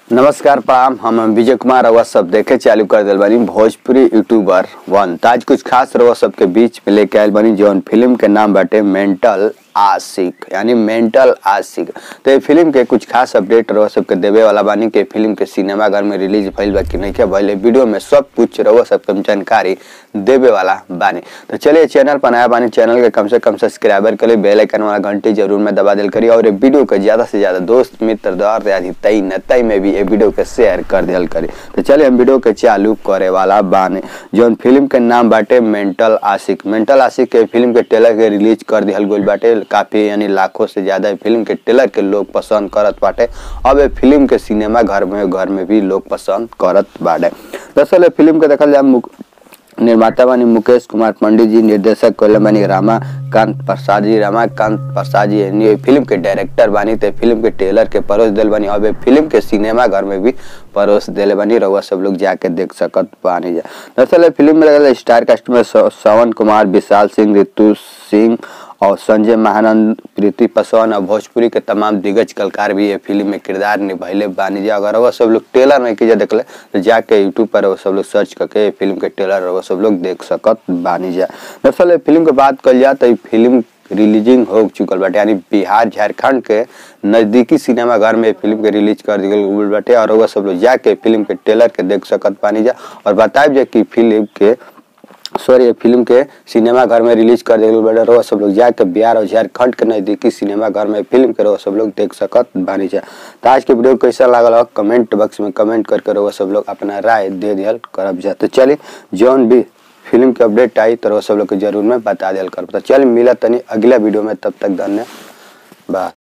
नमस्कार प्रणाम हम हम विजय कुमार रउआ सब देखे चालू कर दिल बानी भोजपुरी यूट्यूबर वन तो आज कुछ खास रउआ सबके बीच में लेके आयल बानी जौन फिल्म के नाम बाटे मेंटल आशिक यानी मेंटल आशिक तो ये फिल्म के कुछ खास अपडेट रउआ सबके देवे वाला बानी कि फिल्म के सिनेमा घर में रिलीज भइल बा कि नहीं के भइल है। वीडियो में सब कुछ रउआ सबके जानकारी देवे वाला बानी तो चलिए चैनल पर नया बानी चैनल के कम से कम सब्सक्राइबर के लिए बेल आइकन वाला घंटी जरूर में दबा दिल करी और ये वीडियो के ज्यादा से ज्यादा दोस्त मित्र दौर याद तई न तई में भी ये वीडियो के शेयर कर दिल करी तो चलिए हम वीडियो के चालू करे वाला बाने जौन फिल्म के नाम बाटे मेंटल आशिक मेंटल आशिक के फिल्म के ट्रेलर के रिलीज कर दिहल गइल बाटे काफी यानी लाखों से ज्यादा ये फिल्म के ट्रेलर के लोग पसंद करत बाटे अब ये फिल्म के सिनेमा घर में घर में भी लोग पसंद करत बाटे दरअसल ये फिल्म के देखल जाए मुक- निर्माता बानी मुकेश कुमार पंडित जी निर्देशक कोले बानी रामाकांत प्रसाद जी रामाकांत प्रसाद जी यानी ये फिल्म के डायरेक्टर बानी ते फिल्म के ट्रेलर के परोस दिल बानी अब ये फिल्म के सिनेमा घर में भी परोस दिले बानी रउआ सब लोग जाके देख सकत बानी जा दरअसल ये फिल्म में लगल स्टार कास्ट में स- श्रवण कुमार विशाल सिंह ऋतु सिंह और संजय महानंद प्रीति पासवान और भोजपुरी के तमाम दिग्गज कलाकार भी ये फिल्म में किरदार निभैले बानी जा अगर वो सब लोग ट्रेलर नहीं कीजिए देखले तो जाके यूट्यूब पर वो सब लोग सर्च करके ये फिल्म के ट्रेलर वो सब लोग देख सकत बानी जा दरअसल ये फिल्म के बात कल जाए तो ये फिल्म रिलीजिंग हो चुकल बाटे यानी बिहार झारखंड के नजदीकी सिनेमा घर में ये फिल्म के रिलीज कर दिगल गइल बाटे और वो सब लोग जाके फिल्म के ट्रेलर के देख सकत बानी जा और बताएब जा कि फिल्म के सॉरी ये फिल्म के सिनेमा घर में रिलीज कर दिया बड़े रहो सब लोग जाके बिहार और झारखंड के नजदीकी सिनेमा घर में फिल्म के रहो सब लोग देख सकत बानी जा तो आज के वीडियो कैसा लागल हो कमेंट बॉक्स में कमेंट करके रहो सब लोग अपना राय दे दियल करब जा तो चलिए जौन भी फिल्म के अपडेट आई तो रहो सब लोग के जरूर में बता दियल करब तो चल मिला तनी अगला वीडियो में तब तक धन्यवाद